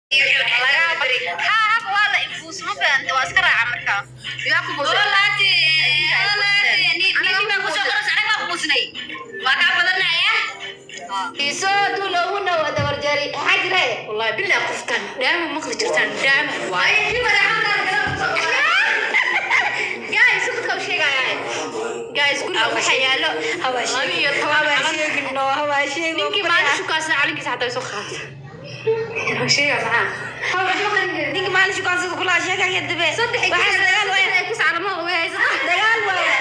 والله بالله قفتان دائما مقلي جرتان دائما واي guys dadka u sheegaya guys guriga waxa yaalo hawaashiyo hawaashiyo hawaashiyo ninkii maalin shukaasna calinkiisa xataa soo qaata sheega maxaa ninkii maalin shukaasna kula sheegaya dabe waxa dagaal waaya ku sacalmo way dagaal waaya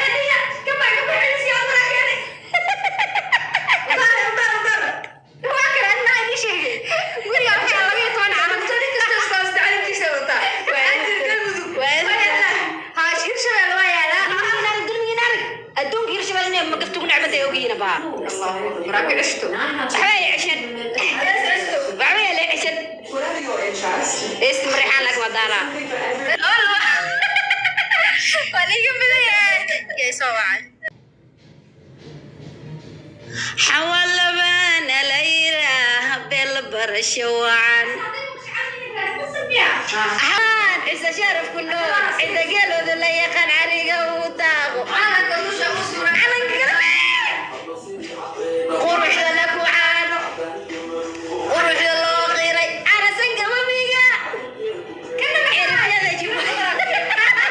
حوالبان ليرا بل برشوان haan isa sharaf ku nool cida geelooda la yaqaan cariga uu daaqo quruxda la ku caano quruxda loo qiray carasan gababiga cirifyada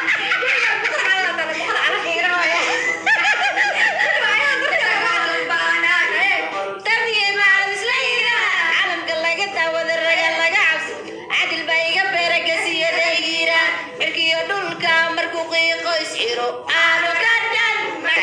tardiye macawislayga calamka laga daawada raga laga cabsi cadil baa iga beera gasiyada hiiraan cirkiyo dhulka markuu qiiqo isxiro aanu ka dhan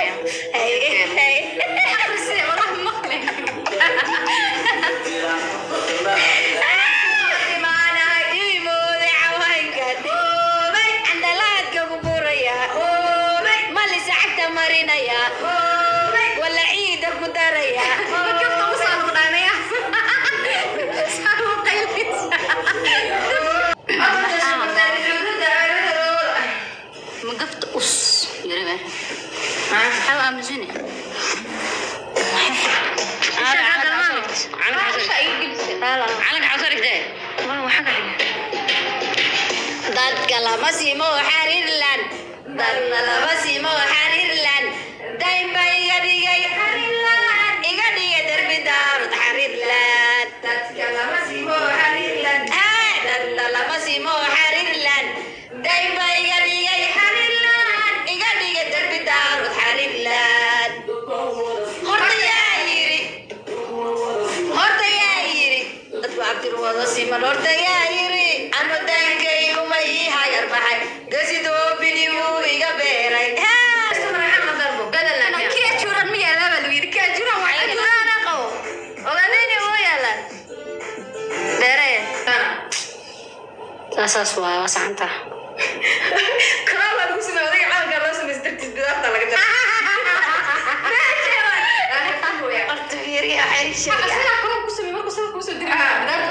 malisa cagta marinaya wala ciida ku daraya مقفت أس يا ربع حاول أمزني علق عصرك ده dadka lama simo xariirlan dadna lama simo xariirlan daynba iga dhigay xariirlan iga dhigay derbi daarud xariirlan dadka lama simo xariirlan dadna lama simo xariirlan daynba iga dhigay xariirlan iga dhigay derbi daarud xariirlan horta yaa yiri horta yaa yiri dadku cabdirwado siman horta yaa yiri anu daankaygu ma ii hayar baxay gasidoo bini wuu iga beeray saasaas waay waa sacanta horta fiiriya xerisheega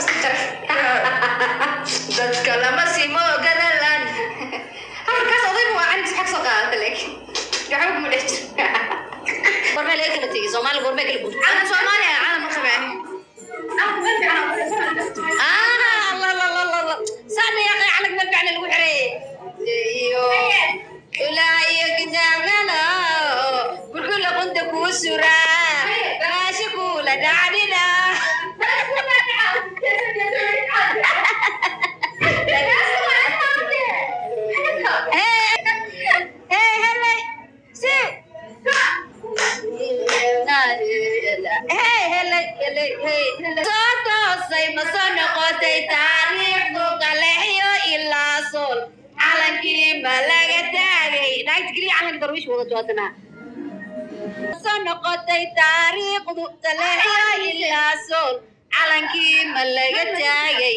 dadka lama simo gadalan gormee laga kala tegay soomaali gormee kala guud saana yaqay calag ma ficna lagu xereeye iyo ilaa iyo kitaabkana bulkula qunta kuu suraa maashi kuula dhacdhina soo toosay ma soo noqotay taariikhdu qaleexyo ilaa sool calankii ma laga taagay naagta keliya calanka darwiish wada joodanaa soo noqotay taariikhdu qaleexyo ilaa sool calankii ma laga taagay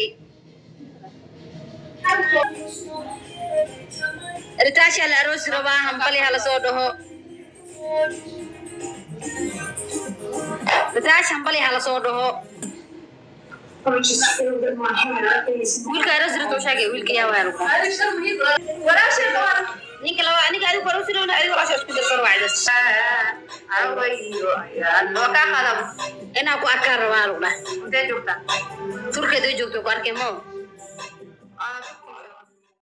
ritaasha la aroosi rabaa hambali hala soo dhaho ritaasha hambali hala soo dhaho wiilka aroosi rabta u sheegay wiilka yaa waa ninka laba aniga adigu hore usinowna adiga walaasha isku darsan wacdas oo kaa qadab inaan ku arkaan rabaa lagu dhah turkeed u joogto ku arkay mo